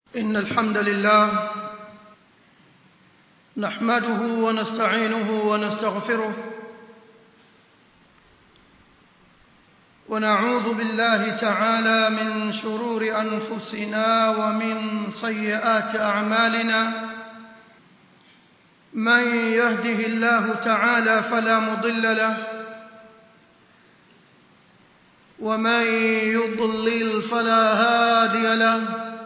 إن الحمد لله نحمده ونستعينه ونستغفره ونعوذ بالله تعالى من شرور أنفسنا ومن سيئات أعمالنا من يهده الله تعالى فلا مضل له ومن يضلل فلا هادي له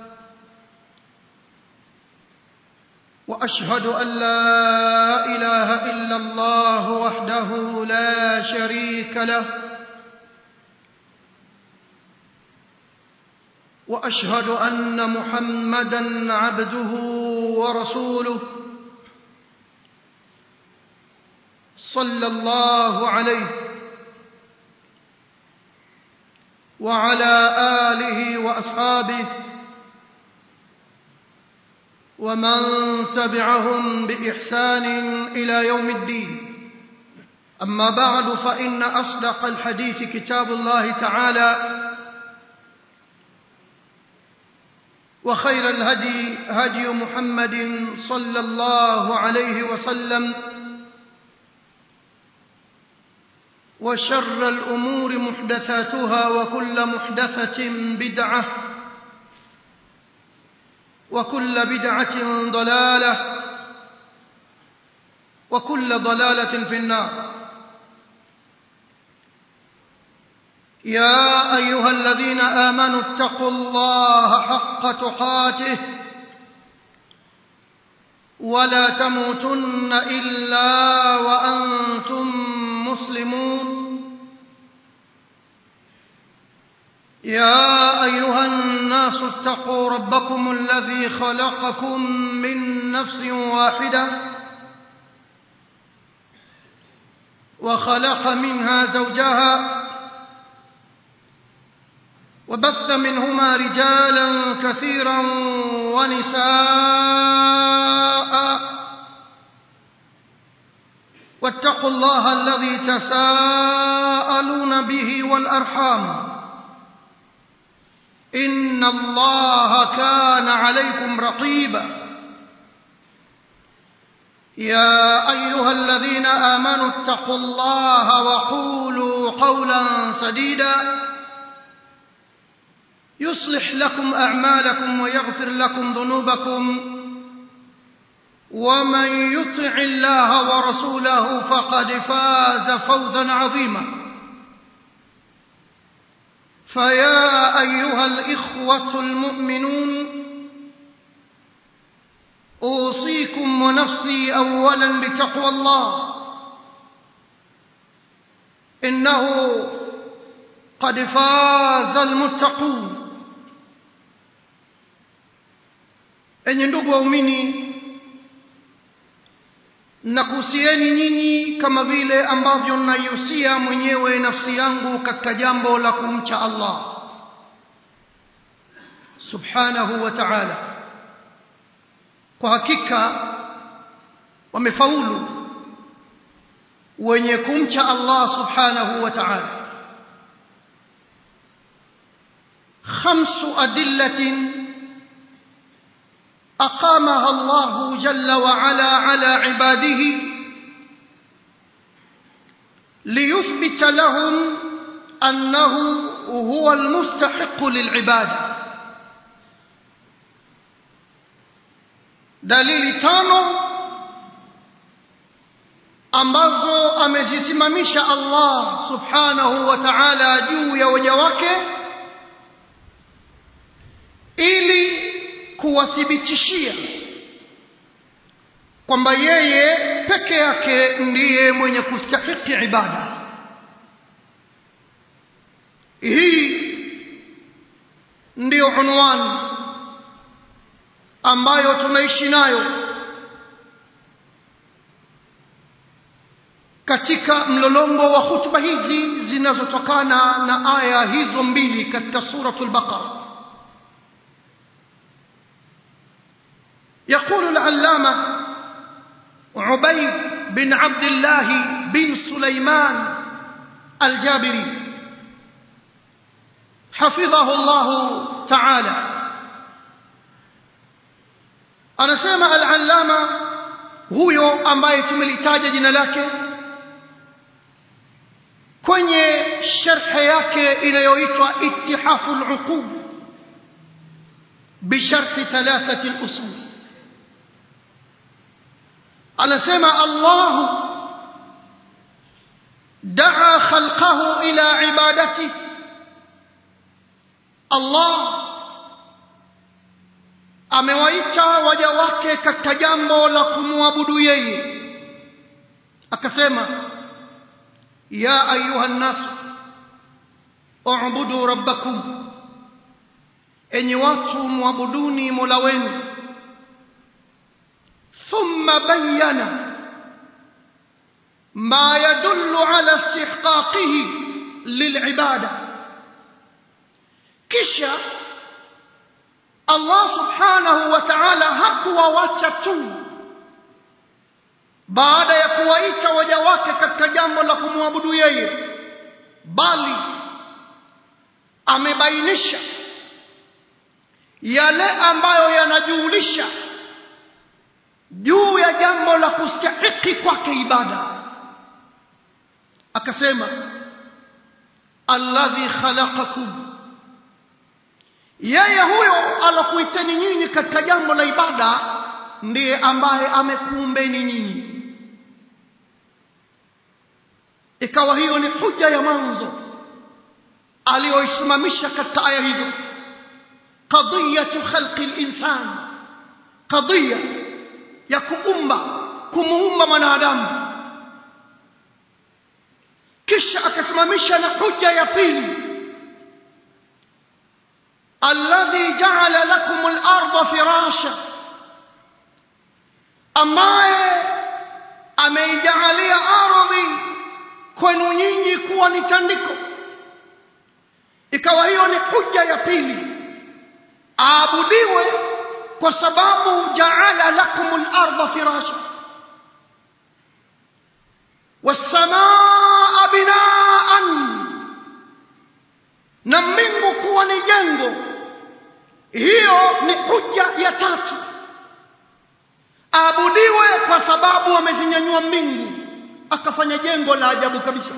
واشهد ان لا اله الا الله وحده لا شريك له واشهد ان محمدا عبده ورسوله صلى الله عليه وعلى اله واصحابه ومن تبعهم باحسان الى يوم الدين اما بعد فان اصدق الحديث كتاب الله تعالى وخير الهدي هدي محمد صلى الله عليه وسلم وشر الامور محدثاتها وكل محدثه بدعه وكل بدعه ضلاله وكل ضلاله في النار يا ايها الذين امنوا اتقوا الله حق تقاته ولا تموتن الا وانتم مسلمون يا ايها الناس اتقوا ربكم الذي خلقكم من نفس واحده وخلق منها زوجها وبث منهما رجالا كثيرا ونساء واتقوا الله الذي تساءلون به والارحام ان الله كان عليكم رقيبا يا ايها الذين امنوا اتقوا الله وقولوا قولا سديدا يصلح لكم اعمالكم ويغفر لكم ذنوبكم ومن يطع الله ورسوله فقد فاز فوزا عظيما فيا ايها الاخوه المؤمنون اوصيكم ونفسي اولا بتقوى الله انه قد فاز المتقون enye ndugu waumini nakuhusieni nyinyi kama vile ambavyo naihusia mwenyewe nafsi yangu katika jambo la kumcha allah subhanahu wa taala kwa hakika wamefaulu wenye kumcha allah subhanahu wa taala khamsu adillatin اقامها الله جل وعلا على عباده ليثبت لهم انه هو المستحق للعباده dalili tano ambazo amezisimamisha Allah subhanahu wa ta'ala juu ya waja wake ili kuwathibitishia kwamba yeye peke yake ndiye mwenye kustahiki ibada hii ndiyo unwani ambayo tunaishi nayo katika mlolongo wa hutuba hizi zinazotokana na aya hizo mbili katika suratul baqara يقول العلامة عبيد بن عبد الله بن سليمان الجابري حفظه الله تعالى anasema al-allama huyo ambaye tumelitaja jina lake kwenye sharhe yake inayoitwa ittihafu al-uqub بشرح ثلاثة الأصول anasema Allah daa khalqahu ila ibadati Allah amewaita waja wake katika jambo la kumwabudu yeye akasema ya ayuha nnas ubudu rabbakum enyi watu mwabuduni mola wenu ثم بين ما يدل على استحقاقه للعباده kisha Allah subhanahu wa ta'ala hakuwawacha tu baada ya kuwaita waja wake katika jambo la kumwabudu yeye bali amebainisha yale ambayo yanajulisha juu ya jambo la kustahiki kwake ibada akasema alladhi khalaqakum yeye huyo alokuiteni nyinyi katika jambo la ibada ndiye ambaye amekuumbeni nyinyi ikawa hiyo ni huja ya mwanzo aliyoisimamisha katika aya hizo qadiyatu khalqi linsan qadiya ya kuumba kumuumba mwanadamu kisha akasimamisha na huja ya pili alladhi ja'ala lakum al-ardha firasha ambaye ameijalia ardhi kwenu nyinyi kuwa ni tandiko ikawa hiyo ni huja ya pili aabudiwe kwa sababu jaala lakum al-ardha firasha was-samaa binaan na mbingu kuwa ni jengo hiyo ni huja ya tatu aabudiwe kwa sababu amezinyanyua mbingu akafanya jengo la ajabu kabisa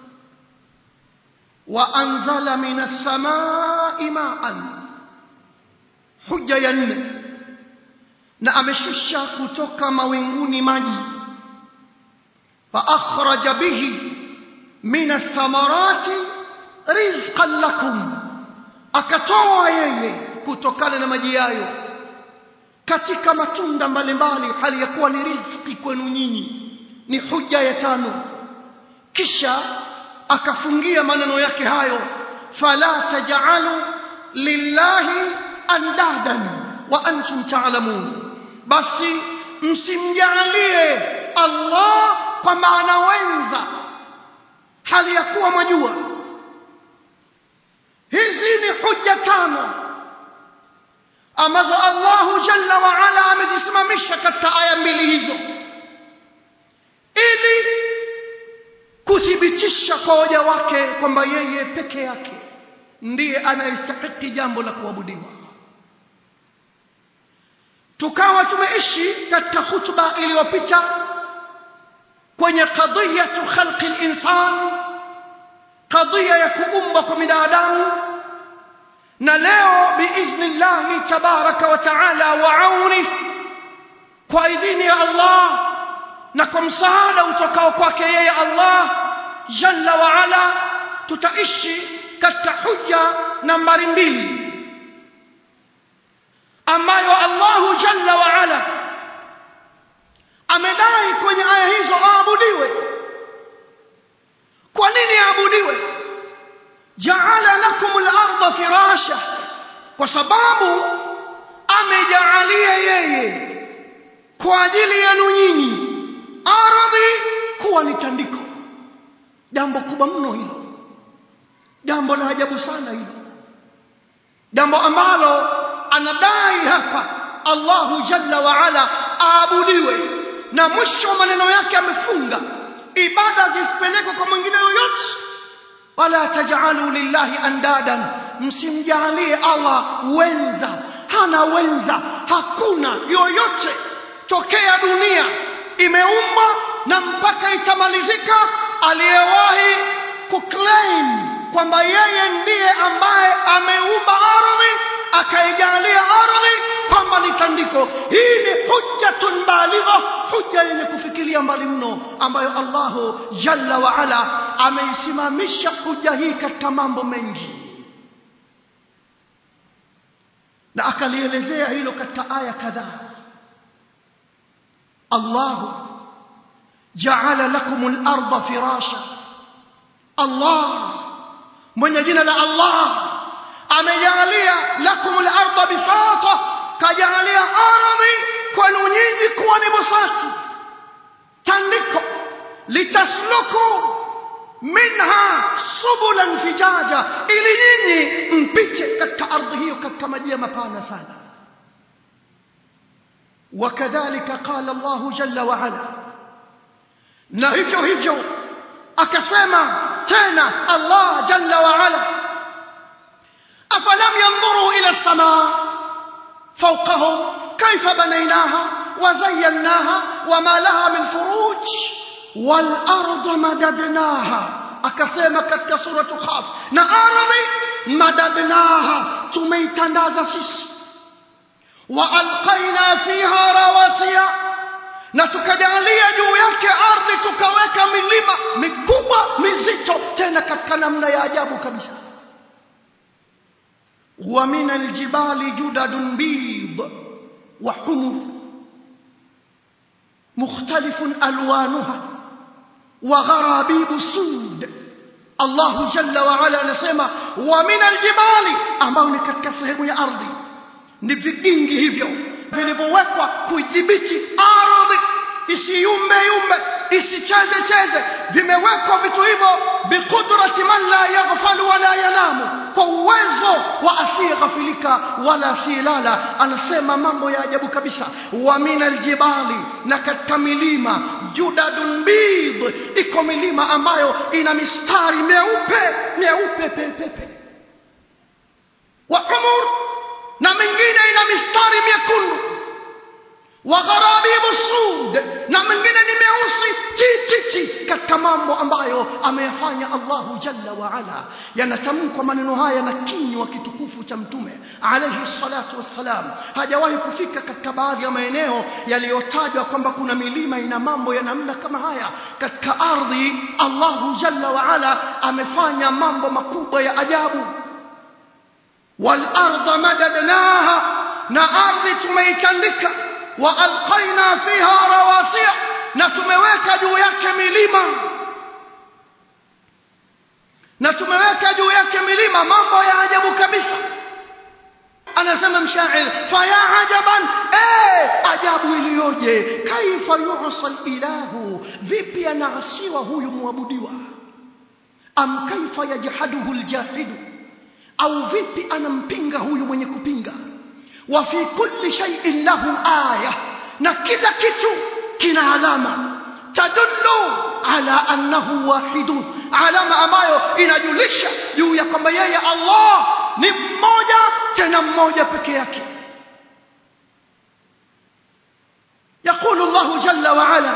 wa anzala minas samai ma'an huja ya nne na ameshusha kutoka mawinguni maji fa akhraja bihi min athamarati rizqan lakum akatoa yeye kutokana na maji yayo katika matunda mbalimbali hali ya kuwa ni riziki kwenu nyinyi ni huja ya tano kisha akafungia maneno yake hayo fala taj'alu lillahi andadan wa antum ta'lamun basi msimjalie Allah kwa maana wenza hali ya kuwa mwajua hizi ni hujja tano ambazo Allahu jalla wa ala amezisimamisha katika aya mbili hizo ili kuthibitisha kwa waja wake kwamba yeye peke yake ndiye anayestahiki jambo la kuabudiwa tukawa tumeishi katika hutuba iliyopita kwenye qadiyatu khalqi linsan qadhiya ya kuumba kwa binadamu na leo biidhnillahi tabaraka wa taala wa auni kwa idhini ya Allah na kwa msaada utokao kwake yeye Allah jalla wa ala tutaishi katika hujja nambari mbili ambayo Allahu jalla wa ala amedai kwenye aya hizo aabudiwe kwa nini aabudiwe jaala lakum al-ardha firasha kwa sababu amejaalia yeye kwa ajili yenu nyinyi ardhi kuwa ni tandiko jambo kubwa mno hilo jambo la ajabu sana hilo jambo ambalo anadai hapa Allahu jalla wa ala aabudiwe na mwisho wa maneno yake amefunga ibada zisipelekwe kwa mwingine yoyote wala tajalu lillahi andadan msimjalie Allah wenza hana wenza hakuna yoyote tokea dunia imeumbwa na mpaka itamalizika aliyewahi kuclaim kwamba yeye ndiye ambaye ameumba ardhi akaijalia ardhi kwamba ni tandiko hii ni hujjatun baligha hujja yenye kufikiria mbali mno ambayo allahu jalla waala ameisimamisha hujja hii katika mambo mengi na akalielezea hilo katika aya kadhaa allahu jaala lakum larda firasha allah mwenye jina la allah amejalia lakum larda bisata kajalia ardhi kwenu nyinyi kuwa ni busati tandiko litasluku minha subulan fijaja ili nyinyi mpite katika ardhi hiyo katika majia mapana sana وكذلك قال الله جل وعلا na hivyo hivyo akasema tena Allah jalla wa ala afalam yanzuru ila as-samaa fawqahum kayfa banaynaha wa zayyanaha wama laha min furuj wal arda madadnaha akasema katika suratu khaf na ardhi madadnaha tumeitandaza sisi wa alqaina fiha rawasiya na tukajalia juu yake ardhi tukaweka milima mikubwa mizito tena katika namna ya ajabu kabisa wa min aljibali judadun bid wa humur mukhtalifun alwanuha wa gharabibu sud Allah jalla wa ala anasema wa min aljibali ambao ni katika sehemu ya ardhi ni vigingi hivyo vilivyowekwa kuidhibiti ardhi isiyumbe yumbe isicheze cheze vimewekwa vitu hivyo biqudrati man la yaghfalu wala yanamu kwa uwezo wa asiyeghafilika wala asiyelala anasema mambo ya ajabu kabisa wa min aljibali na katika milima judadun bid iko milima ambayo ina mistari meupe meupe pepepe wa umur na mingine ina mistari miekundu wa gharabibu sud na mingine ni meusi tititi katika mambo ambayo ameyafanya Allahu jalla wa ala yanatamkwa maneno haya na kinywa kitukufu cha mtume alayhi salatu wassalam hajawahi kufika katika baadhi ya maeneo yaliyotajwa kwamba kuna milima ina mambo ya namna kama haya katika ardhi Allahu jalla wa ala amefanya mambo makubwa ya ajabu والأرض مددناها نأرض تميتندك وألقينا فيها رواسي نتمويك جو يك مليما نتمويك جو يك مليما mambo ya ajabu kabisa anasema mshair faya ajaban eh ajabu iliyoje kaifa yusa ilahu vipi anaasiwa huyu muabudiwa am kaifa yajhaduhu aljahidu au vipi anampinga huyu mwenye kupinga wa fi kulli shay'in lahu aya na kila kitu kina alama tadullu ala annahu wahidun alama ambayo inajulisha juu ya kwamba yeye Allah ni mmoja tena mmoja peke yake يقول الله جل وعلا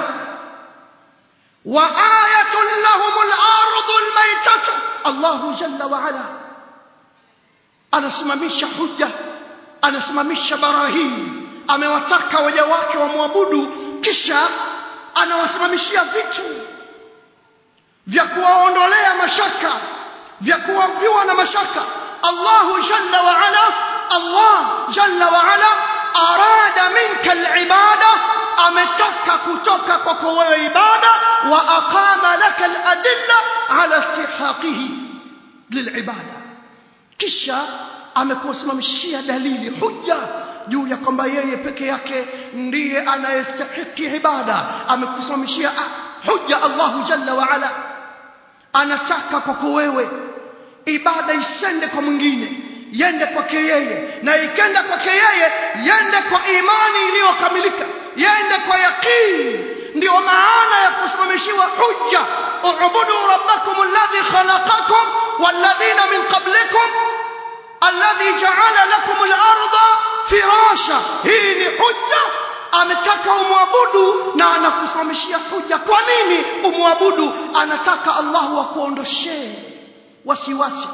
وآية لهم الأرض الميتة الله جل وعلا anasimamisha hujja anasimamisha barahini amewataka waja wake wamwabudu kisha anawasimamishia vitu vya kuwaondolea mashaka vya kuwavyua na mashaka Allahu jalla wa ala Allah jalla wa ala arada minka alibada ametaka kutoka kwako wewe ibada wa aqama laka aladilla ala istihaqihi lilibada kisha amekusimamishia dalili hujja juu ya kwamba yeye peke yake ndiye anayestahiki ibada amekusimamishia hujja Allahu jalla wa ala anataka kwako wewe ibada isende kwa mwingine yende kwake yeye na ikenda kwake yeye yende kwa imani iliyokamilika yende kwa yaqini ndio maana ya kusimamishiwa hujja ubudu rabbakum alladhi khalaqakum walladhina min qablikum alladhi ja'ala lakum al-ardha firasha hii ni hujja ametaka umwabudu na anakusimamishia hujja kwa nini umwabudu anataka Allah akuondoshee wasiwasi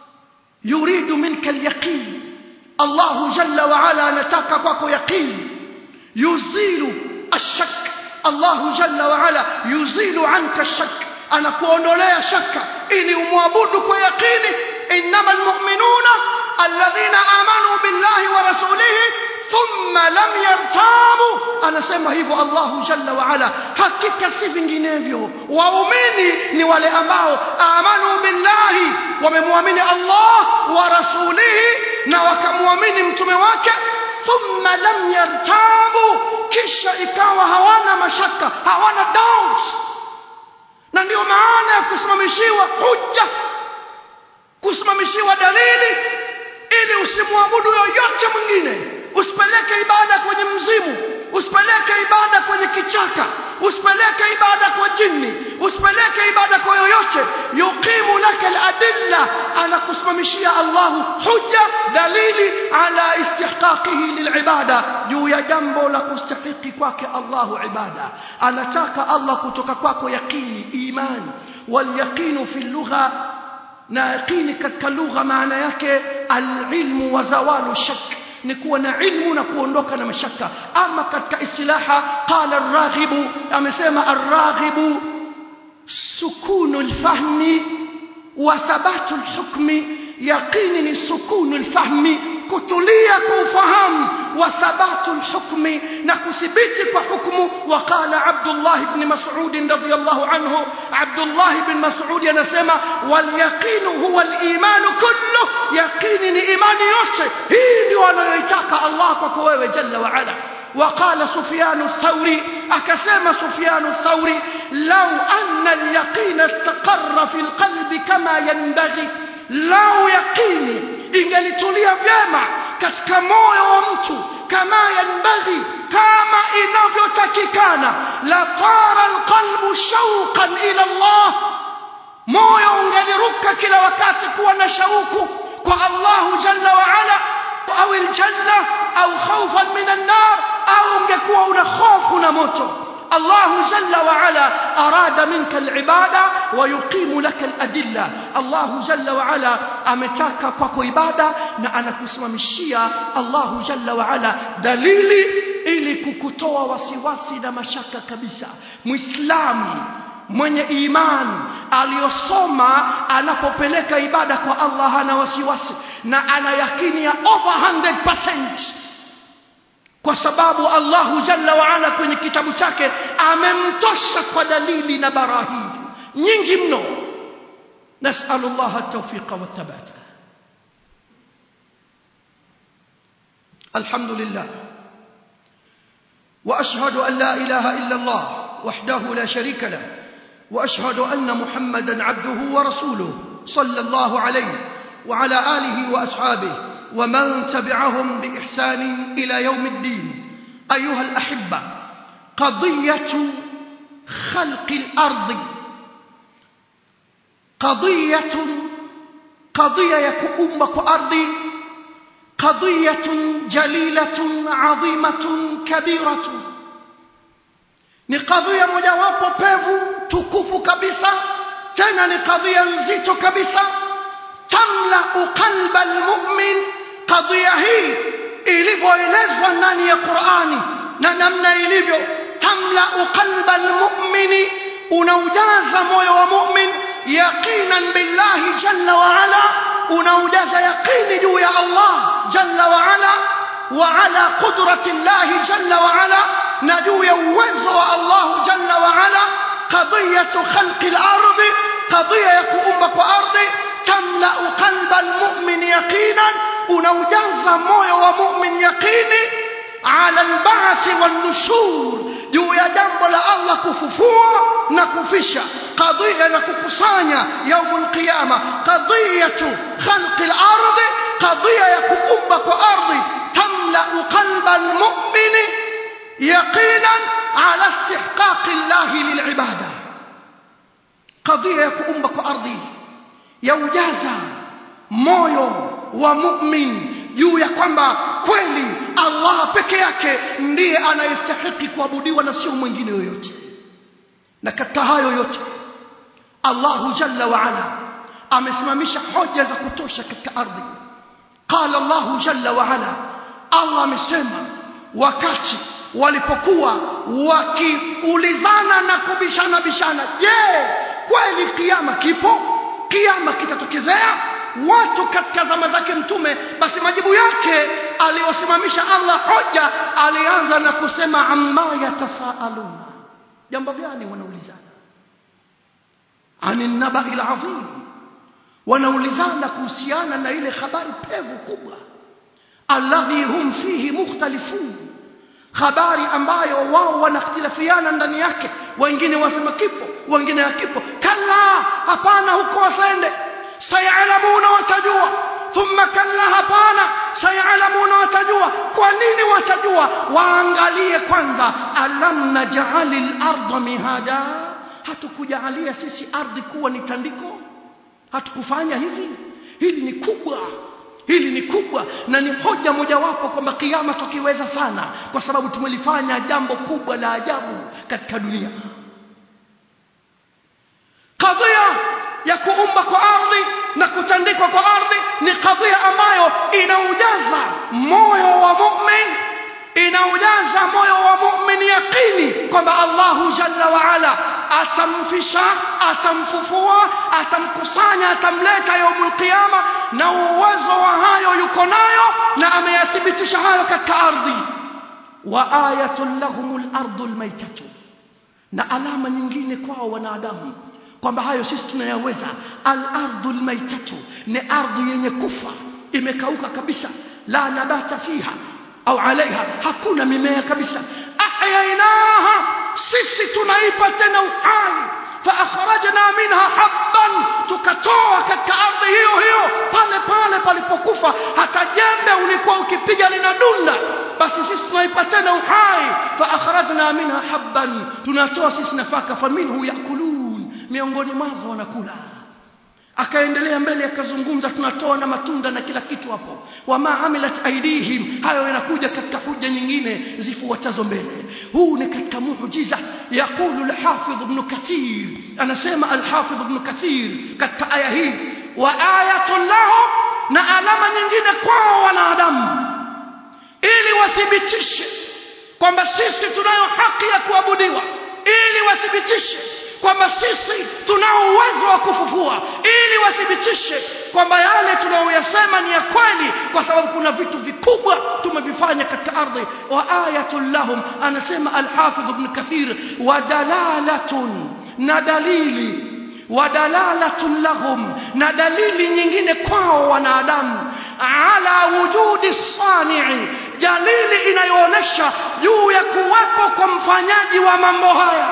yuridu minka alyaqin Allah jalla wa ala anataka kwako yaqin yuzilu ashak Allah jalla wa ala yuzilu anka ashak anakuondolea shaka ili umwabudu kwa yaqini innamal mu'minuna alladhina amanu billahi wa rasulihi thumma lam yartabu anasema hivyo Allahu jalla wa ala hakika si vinginevyo waumini ni wale ambao amanu billahi wamemwamini Allah wa rasulihi na wakamwamini mtume wake thumma lam yartabu kisha ikawa hawana mashaka hawana doubts na ndio maana ya kusimamishiwa hujja kusimamishiwa dalili ili usimwabudu yoyote mwingine usipeleke ibada kwenye mzimu usipeleke ibada kwenye kichaka usipeleke ibada kwa jini usipeleke ibada kwa yoyote yuqimu laka aladilla anakusimamishia Allahu hujja dalili ala istihqaqihi lilibada juu ya jambo la kustahiki kwake Allahu ibada anataka Allah kutoka kwako yaqini imani walyaqinu fi lugha na yaqini katika lugha maana yake alilmu wa zawalu shak ni kuwa na ilmu na kuondoka na mashaka ama katika istilaha qala arraghibu amesema arraghibu sukunu alfahmi wa thabatu alhukmi yaqini ni sukunu alfahmi kutulia kwa ufahamu wa thabatu alhukmi na kuthibiti kwa hukumu waqala Abdullah ibn Mas'ud radiyallahu anhu Abdullah ibn Mas'ud anasema wal yaqinu huwa al-iman kullu yaqini ni imani yote hii ndio anayoitaka Allah kwako wewe jalla wa ala وقال سفيان الثوري أكسم سفيان الثوري لو أن اليقين استقر في القلب كما ينبغي لو يقيني ingelitulia vyema katika moyo wa mtu kama yanbaghi kama inavyotakikana la tara alqalbu shauqan ila Allah moyo ungeliruka kila wakati kuwa na shauku kwa Allah jalla wa ala au aljanna au khawfan min an-nar au ungekuwa una hofu na moto الله جل وعلا أراد منك العبادة ويقيم لك الأدلة الله جل وعلا أمتاك kwako ibada na anakusimamishia Allah jalla wa ala dalili ili kukutoa wasiwasi na mashaka kabisa muislamu mwenye imani aliyosoma anapopeleka ibada kwa Allah hana wasiwasi na ana yakini ya over 100% kwa sababu Allahu Jalla wa Ala kwenye kitabu chake amemtosha kwa dalili na barahini nyingi mno nasalu Allah at-tawfiq wa thabat alhamdulillah واشهد ان لا اله الا الله وحده لا شريك له واشهد ان محمدا عبده ورسوله صلى الله عليه وعلى اله واصحابه ومن تبعهم باحسان الى يوم الدين ايها الاحبه قضيه خلق الارض قضيه قضيه يكؤم كارض قضيه جليله عظيمه كبيره ni kadhia mojawapo pevu tukufu kabisa tena ni kadhia nzito kabisa tamlau qalba almu'min kadhia hii ilivyoelezwa ndani ya Qur'ani na namna ilivyo tamlau qalba almu'mini unaujaza moyo wa mu'min yaqinan billahi jalla wa ala unaujaza yaqini juu ya Allah jalla wa ala wa ala qudrati Allah jalla wa ala na juu ya uwezo wa Allah jalla wa ala qadiyatu khalqi al-ard qadiya ya kuumba kwa ardhi tamlau qalba al-mu'min yaqinan unaujaza moyo wa mu'min yaqini ala al-ba'th wan-nushur juu ya jambo la Allah kufufua na kufisha qadhiya na kukusanya yaumul qiyama qadiyatu khalqi al-ard qadhiya ya kuumba kwa ardhi tamlau qalba al-mu'min yaqinan ala istihqaq Allah lil'ibada qadhiya ya kuumba kwa ardhi yaujaza moyo wa mu'min juu ya kwamba kweli Allah peke yake ndiye anayestahiki kuabudiwa na sio mwingine yoyote na katika hayo yote Allahu jalla wa ala amesimamisha hoja za kutosha katika ardhi qala Allahu jalla wa ala Allah amesema wakati walipokuwa wakiulizana na kubishana bishana je kweli kiama kipo kiama kitatokezea watu katika zama zake mtume basi majibu yake aliyosimamisha Allah hoja alianza na kusema amma yatasaaluna jambo gani wanaulizana ani nabai alazim wanaulizana kuhusiana na ile habari pevu kubwa alladhi hum fihi mukhtalifun habari ambayo wao wanakhtilafiana ndani yake wengine wasema kipo wengine hakipo kalla hapana huko wasende sayalamuna watajua thumma kalla hapana sayalamuna watajua kwa nini watajua waangalie kwanza alam naj'ali al-ardha mihada hatukujalia sisi ardhi kuwa ni tandiko hatukufanya hivi hili ni kubwa hili ni kubwa na ni hoja mojawapo kwamba kiama tukiweza sana kwa sababu tumelifanya jambo kubwa la ajabu katika dunia kadhia ya kuumba kwa ardhi na kutandikwa kwa ardhi ni kadhia ambayo inaujaza moyo wa mu'min inaujaza moyo wa mu'min yaqini kwamba Allahu jalla wa ala atamfisha atamfufua atamkusanya atamleta yaumul qiyama na uwezo wa hayo yuko nayo na ameyathibitisha hayo katika ardhi wa ayatul lahumul ardul maitatu na alama nyingine kwao wanadamu kwamba hayo sisi tunayaweza al-ardul maitatu ni ardhi yenye kufa imekauka kabisa la nabata fiha au alaiha hakuna mimea kabisa ahyainaha sisi tunaipa tena uhai faakhrajna minha habban tukatoa katika ardhi hiyo hiyo pale pale palipokufa hata jembe ulikuwa ukipiga linadunda basi sisi tunaipa tena uhai faakhrajna minha habban tunatoa sisi nafaka faminhu yakulun miongoni mwazo wanakula akaendelea mbele akazungumza tunatoa na matunda na kila kitu hapo wama amilat aidihim hayo yanakuja katika huja nyingine zifuatazo mbele huu ni katika muujiza yaqulu al-hafidh ibn kathir anasema al-hafidh ibn kathir katika aya hii wa ayatun lahum na alama nyingine kwao wanadamu ili wathibitishe kwamba sisi tunayo haki ya kuabudiwa ili wathibitishe kwamba sisi tunao uwezo wa kufufua ili wathibitishe kwamba yale tunayoyasema ni ya kweli kwa sababu kuna vitu vikubwa tumevifanya katika ardhi wa ayatul lahum anasema al-hafidh ibn kathir wa dalalatun na dalili wa dalalatun lahum na dalili nyingine kwao wanadamu ala wujudi sani'i dalili inayoonyesha juu ya kuwepo kwa mfanyaji wa mambo haya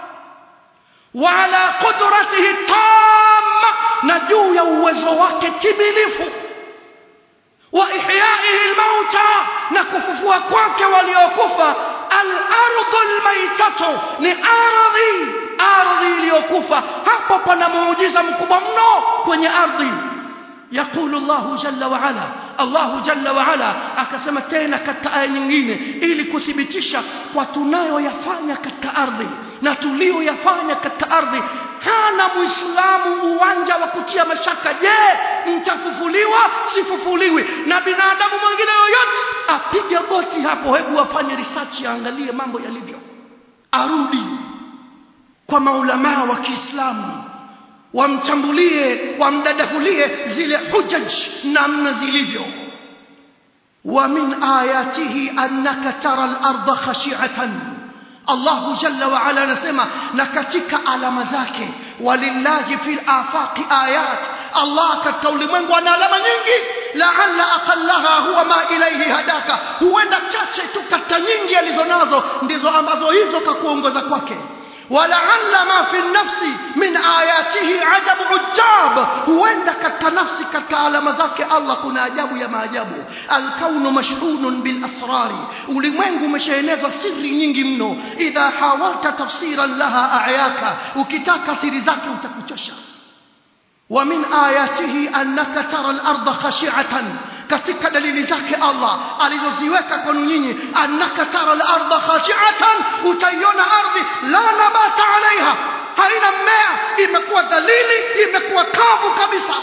وعلى قدرته التامة نجو يوزو timilifu وإحيائه الموتى نكففوا كواك وليوكفا الأرض الميتة لأرضي ardhi iliyokufa hapo pana muujiza mkubwa mno kwenye ardhi yaqulu Allahu jalla wa ala Allahu jalla wa ala akasema tena katika aya nyingine ili kuthibitisha kwa tunayoyafanya katika ardhi na tulioyafanya katika ardhi hana muislamu uwanja wa kutia mashaka je mtafufuliwa sifufuliwi na binadamu mwingine yoyote apige boti hapo hebu afanye research aangalie mambo yalivyo arudi kwa maulamaa wa Kiislamu wamchambulie wamdadahulie zile hujaj namna zilivyo wa min ayatihi annaka tara al-ardha khashi'atan Allahu jalla wa ala anasema na katika alama zake walillahi fil afaqi ayat Allah katika ulimwengu ana alama nyingi la'alla aqallaha huwa ma ilayhi hadaka huenda chache tu katika nyingi alizonazo ndizo ambazo hizo kakuongoza kwake ولعل ما في النفس من آياته عجب عجاب huenda katika nafsi katika alama zake Allah kuna ajabu ya maajabu alkaunu mashhunun bil asrari ulimwengu umeshaenezwa siri nyingi mno idha hawalta tafsiran laha ayaka ukitaka siri zake utakuchosha ومن آياته أنك ترى الأرض خشعة katika dalili zake Allah alizoziweka kwenu nyinyi annaka tara al-ardha khashi'atan utaiona ardhi la nabata alaiha haina mmea imekuwa dhalili imekuwa kavu kabisa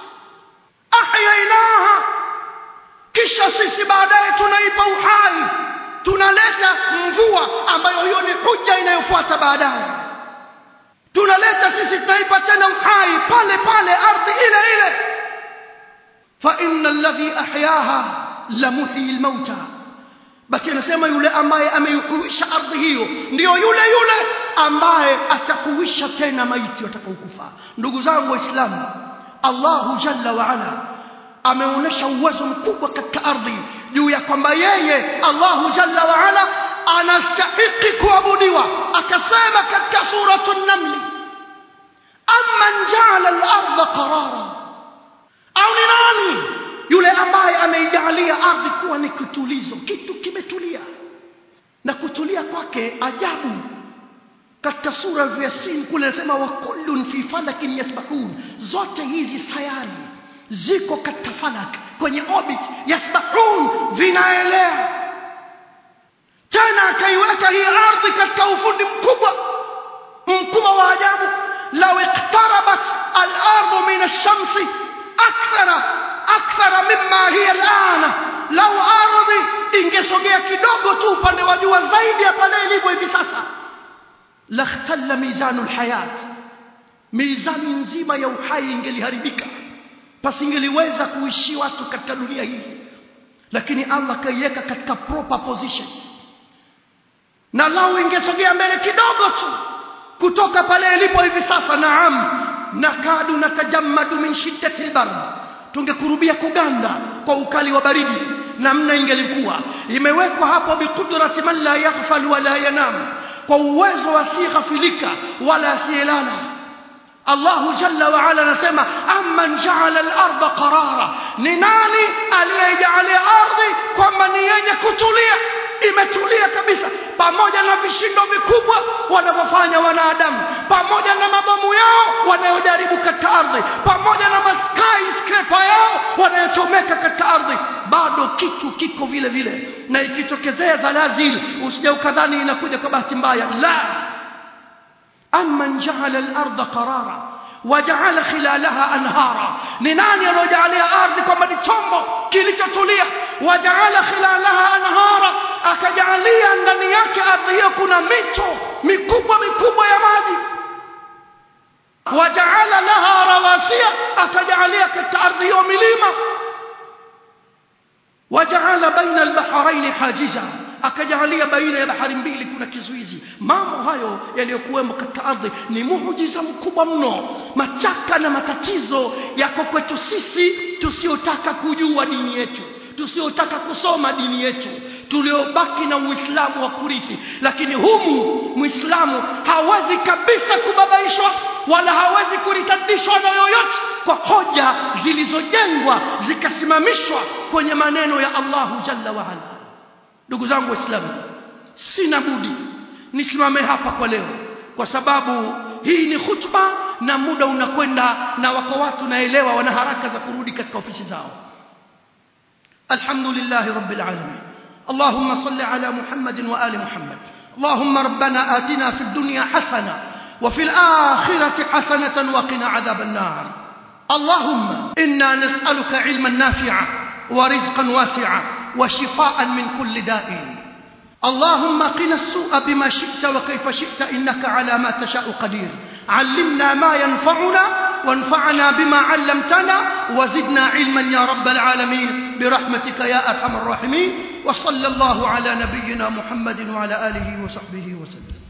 ahyainaha kisha sisi baadaye tunaipa uhai tunaleta mvua ambayo hiyo ni hujja inayofuata baadaye tunaleta sisi tunaipa tena uhai pale pale ardhi ile ile fa inna alladhi ahyaha la muhyi almauta basi anasema yule ambaye ameihuisha ardhi hiyo ndiyo yule yule ambaye atakuisha tena maiti watakaokufa ndugu zangu waislamu Allahu jalla wa ala ameonyesha uwezo mkubwa katika ardhi juu ya kwamba yeye Allahu jalla wa ala anastahiki kuabudiwa akasema katika suratul naml amman ja'ala al-ardha qarara au ni nani yule ambaye ameijalia ardhi kuwa ni kitulizo kitu kimetulia na kutulia kwake ajabu katika sura ya Yasin kule anasema wa kullun fi falakin yasbahun zote hizi sayari ziko katika falak kwenye orbit yasbahun vinaelea tena akaiweka hii ardhi katika ufundi mkubwa mkubwa wa ajabu law iqtarabat al-ardu min ash-shamsi akthara akthara mimma hiya al-ana law ardhi ingesogea kidogo tu upande wa jua zaidi ya pale ilivyo hivi sasa lakhtalla mizanu al-hayat mizani nzima ya uhai ingeliharibika pasingeliweza kuishi watu katika dunia hii lakini Allah kaiweka katika proper position na lau ingesogea mbele kidogo tu kutoka pale ilipo hivi sasa naam nakadu natajammadu min shiddati albar tungekurubia kuganda kwa ukali wa baridi namna ingelikuwa imewekwa hapo biqudrati man la yaghfal wala yanam kwa uwezo asighafilika wala asiyelala Allahu jalla wa ala anasema amman ja'ala al-ardha qarara ni nani aliyejalia ardhi kwamba ni yenye kutulia imetulia kabisa pamoja na vishindo vikubwa wanavyofanya wanadamu pamoja na mabomu yao wanayojaribu katika ardhi pamoja na skyscraper yao wanayochomeka katika ardhi bado kitu kiko vile vile na ikitokezea zalazil usije ukadhani inakuja kwa bahati mbaya la amman ja'ala al-ardha qarara waja'ala khilalaha anhara ni nani aliyojalia ardhi kwamba ni chombo kilichotulia waja'ala khilalaha anhara akajalia ndani yake ardhi hiyo kuna mito mikubwa mikubwa ya maji waja'ala laha rawasiya akajalia katika ardhi hiyo milima waja'ala baina al-bahrayn hajiza akajalia baina ya bahari mbili kuna kizuizi mambo hayo yaliyokuwemo katika ardhi ni muujiza mkubwa mno machaka na matatizo yako kwetu sisi tusiotaka kujua dini yetu tusiotaka kusoma dini yetu tuliobaki na uislamu wa kurithi lakini humu muislamu hawezi kabisa kubabaishwa wala hawezi kuritadishwa na yoyote kwa hoja zilizojengwa zikasimamishwa kwenye maneno ya Allahu jalla wa ala ndugu zangu waislamu sina budi nisimame hapa kwa leo kwa sababu hii ni khutba na muda unakwenda na wako watu naelewa wana haraka za kurudi katika ofisi zao alhamdulillah rabbil alamin اللهم صل على محمد وآل محمد اللهم ربنا آتنا في الدنيا حسنة وفي الآخرة حسنة وقنا عذاب النار اللهم إنا نسألك علما نافعا ورزقا واسعا وشفاء من كل داء اللهم قنا السوء بما شئت وكيف شئت إنك على ما تشاء قدير علمنا ما ينفعنا وانفعنا بما علمتنا وزدنا علما يا رب العالمين برحمتك يا أرحم الراحمين وصلى الله على نبينا محمد وعلى آله وصحبه وسلم